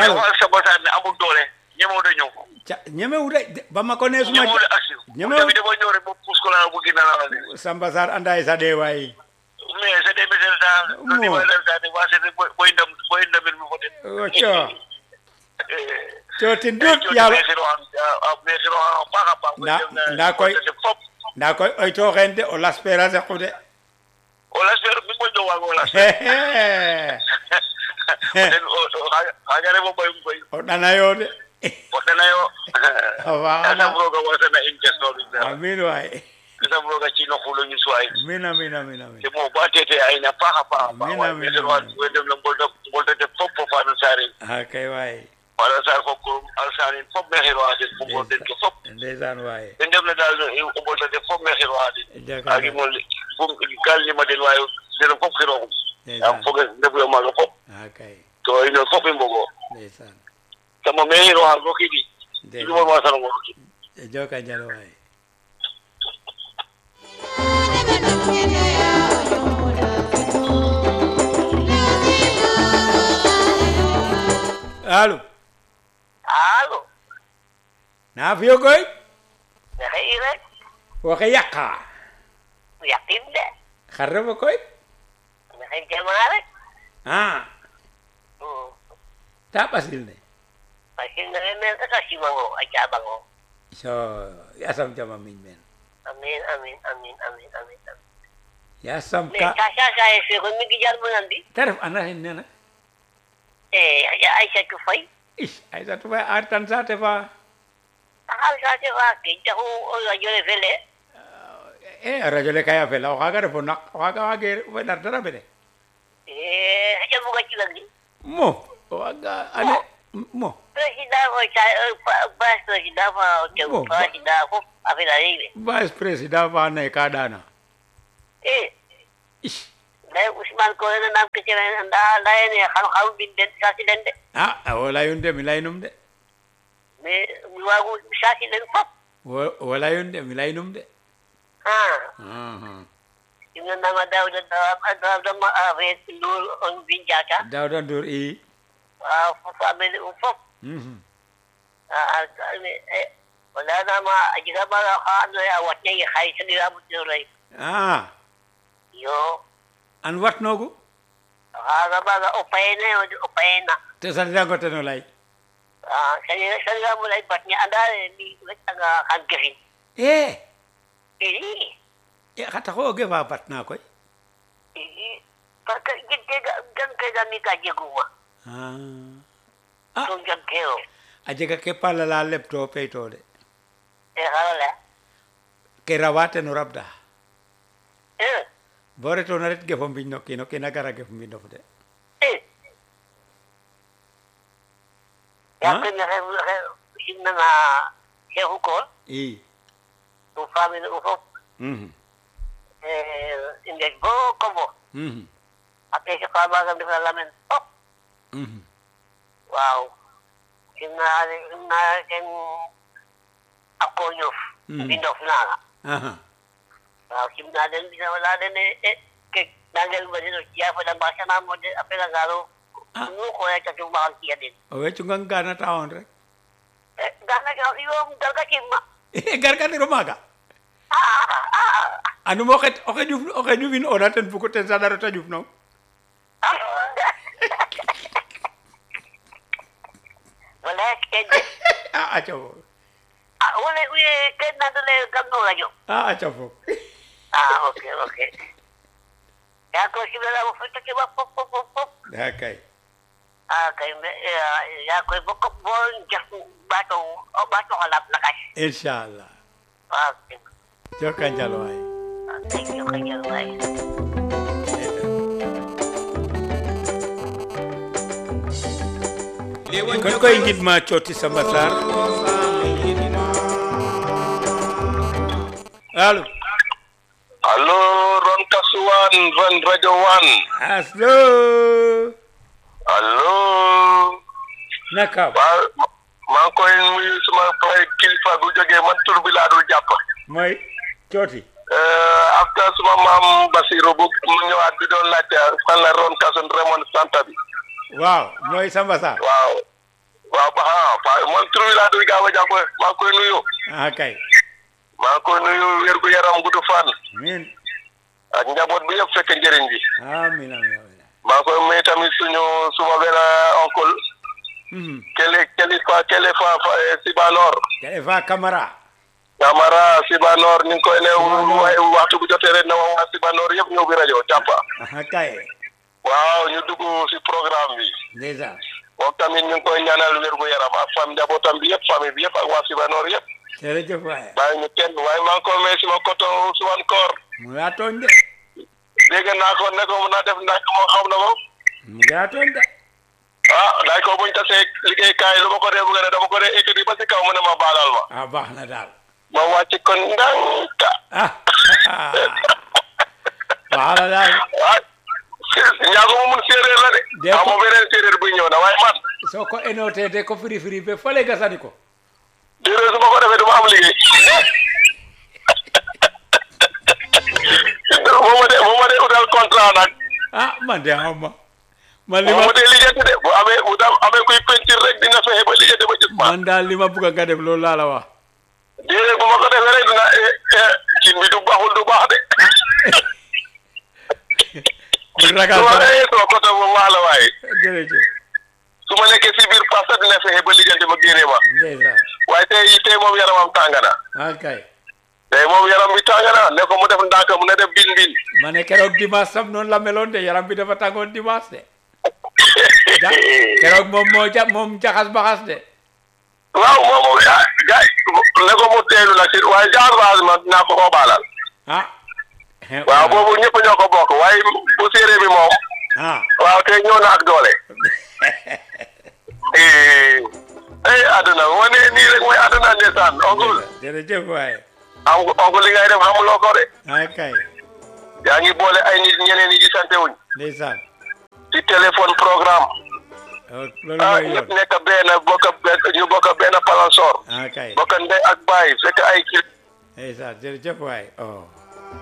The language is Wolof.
allo xool sa bosaat ne amul doole ñemoo da ñëw ca ñemewu de ba ma ko nee suma ñemoo da aksi ñemewu tamit dafa ñëw rek ba puus ko la bu gën a la ne Samba Sarr andaay sa dee waay mais c'est des messages ça lu ni Mo. ma def ça ne waa c'est boy ndam boy ndamel mi fote o co cootin dut yàlla Na- na koy- fop ndaa koy oy tooxeen de o laspera sequ de o lasper mi moƴ ɗo waago las den xagare fo ɓoyum koy o ɗanayo de o ɗanayo a faaxana asam rooga wasana in kesnoɗum amin waay asam rooga ciino xulo ñus waay min amin amin amin te mo ba tete ayna paax a paax a paax Amiin, waay amiin, mais wa amiin. we ndem na mbolta mboltate fop fo fano sarin a kay waay fano sar fo ko alsanin fop me xiro den fo ngor den ke fop ndeysaan waay den ndem na dal o mboltate fop me xiro den Jaka agi mo fum gal lima den wayo den fop xiroxum ndeysaan am foge ndefuyo maaga fop a kay to ino fop i mbogo ndeysaan sama me xiroxa rokidi ɗumon ndeysaan wasanongo rokid joka njal waay alo alo naa fiyo koy maxey i rek waxe yaqa yaqin de xar refo koy maxey jama rek a ta ɓasil ne parce que naxe men rek a simango a jaɓango so yasam jama miñ meen amin amin amin amin amin yasam mais ka ka sasaye feko mi gi jar monandi te ref ana xin nena e ya aissatou fay is aisatu fay ar tan saate fa axal sate fa ke taxu o radio le fele e a radio le kay a fela o xaaga refo naq o xaaga waage feɗar dara mene e xaƴa buga cilagi mo o waaga ane mo président fo bas président fa tew Bon, ba- président fop affaire a rewe vice président fa ando naye ka ɗana e is lay ousmane ko ena nam ke cere nda leyene xam xam mbin den sasi den de a o leyun de mi leynum de mais mi waagu sasi den fop Wo- o leyun de mi leynum de ha Aha. ina nama dawda dawdama affaire ndur on mbin jata dawda ndour i waaw fo famille um fop Mhm. o leyanama a jega maga xa ando naye a watnange xaye saɗiramu tenoray a yo an watnogu xaga maga o payene o payena te sanirango ten o ley saɗiramu ley batne andane mi wetanga xan gefin e i e xa taxo o gefa batna koy i parce que gan kega mi ka jeguma a a to jag keo a jega ke palala lebto peyto de e xara leya ke rawa ten o rabda e bo retona ret gefo mbiñ no kiino kiina gara gef mbinof de e yakoy mexe simnanga xeexu koor i um famille um fop Mhm. i ngeej bo kombo Mhm. a pese fa maga ndefa lamen fop Mhm. waaw simna simna ten a koñof Mhm. mbindof naaga Aha. waaw simna den mbisa wala den e ke nangel ma den o ciya fada mbasanamo de a felangaro Ah. nu xoya catu maxan ciya den o wecungang gana taxon rek gana yo dalga cimma garganiro maaga anum o xet oxe ƴuf oxe ƴufin ona ten buko ten saɗaro ta ƴuf nong wala ken de a aca fo wala ken nandole kam no radio a aca fo ah ok ok ya ko simnanamo fotake ma fop fop fop fop a kay ah kay ya koy bo ko bo jax bato o bato xalap lakas inchallah ah joka njal waay thank you kay way kon koy ngidma cooti Samba Sarr alo allo ron kasuwan ron radio one aslo allo naka waa maa ngi koy nuyu suma pay kilifa gu jógee man tur bi laa dul jàpp mooy cooti after suma maam Basiru bu mu ñëwaat bi doon laajte fan la ron kasun Raymond Santa bi waaw mooy Samba Sarr waaw waaw ah Fa man tur bi laa doon gaaw a jàpp maa ngi koy nuyu ah kay maa ngi koy nuyu wér gu yaram gudd fan amiin ak njaboot bi yëpp fekk njëriñ bi amiin amiin amiin maa ngi koy may tamit suñu suma benn oncle Mhm. kele kele fa kele fa fa Sibanor kele fa Camara Camara Sibanor ñu ngi koy ne waaye waxtu bu jotee rek na ma waa Sibanor yëpp ñëw bi rajo jàppa ah kay waaw ñu dugg si programme bi ndeysaan moom tamit ñu ngi koy ñaanal wér gu yaram ak fam njabootam bi yëpp famille bi yëpp ak waa Sibanor yëpp jërëjëf waaye bàyyi ñu kenn waaye maa ngi koy may suma koto suwan koor mu ngi laa tooñ de dégg naa ko ne ko mun naa def ndànk moo xam na ko mu ngi laa tooñ de ah daay ko buñ tasee liggéeykaay lu ma ko dee bëgg ne dama ko dee ekkati ba si kaw mu ne ma baalal ma ah baax na daal ma wàcc kon ndànka ah baax na daal ah ñaago mu mun séeréer la de Dee ko- ah moom beneen séeréer buy ñëw na waaye man soo ko énootee de ko firi firi ba fële gasani ko séeréer su ma ko defee du ma am liggéey moo ma dee moo ma dee utal contrat nag ah man de xaw ma man li moo ma ma dee lijjanti de bu amee bu tam amee kuy pentir rek dina fexe ba lijjanti ba gis ma man daal li ma bugg a nga def loolu laa la wax déedéet bu ma ko defee rek dina eh, eh, cin bi du baaxul du baax de bu ragal su ma dara nee soo côté boobu wax la waaye jërëjëf su ma nekkee si biir pasta dina fexe ba lijjanti ba génnee ma ndeysaan waaye tey tey moom yaramam tàng na ah kay tey moom yaram bi tàng na ne ko mu def ndànk mu ne def bin bin ma ne keroog dimanche sam noonu la meloon de yaram bi dafa tàngoon dimanche de ja keroog moom moo ja moom jaxas baxas de waaw moom moom ah gars yi ne ko mu teelu nag si waaye genre base ma naa ko koo baalal ah waaw boobu ñëpp ñoo ko bokk waaye bu séeréer bi moom ah waaw tey ñëw na ak doole eh eh àdduna moo ne nii rek mooy àdduna ndeysaan oncle jërëjëf waaye am oncle li ngay def xamuloo ko de ah kay yaa ngi boole ay nit ñeneen ñi gisante wuñ ndeysaan ci téléphone programme oh, loolu ah mooy ñëpp yoon nekk benn bokk benn ñu bokk benn palansoor ah kay bokk ndey ak baay fekk ay kil ndeysaan jërëjëf waaye oh